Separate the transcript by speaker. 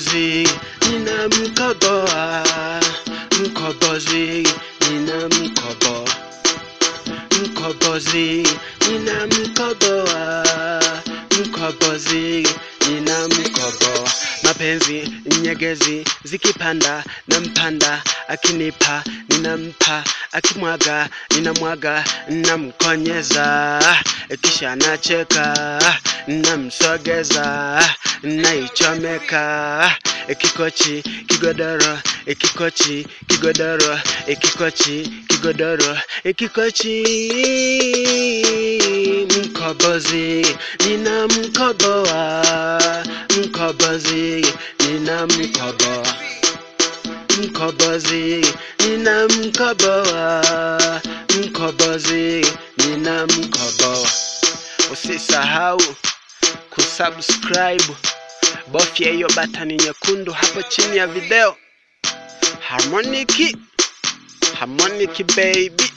Speaker 1: mkombozi ninamkoboa mkombozi ninamkoboa mkombozi ninamkoboa mkombozi ninamkoboa mapenzi nyegezi zikipanda na mpanda akinipa ninampa akimwaga ninamwaga namkonyeza kisha nacheka namsogeza naichomeka kikochi kigodoro kikochi kigodoro kikochi kigodoro kikochi mkobozi ninamkoboa mkobozi ninamkoboa mkobozi ninamkoboa mkobozi ninamkoboa usisahau kusubscribe bofya hiyo batani nyekundu hapo chini ya video harmoniki harmoniki baby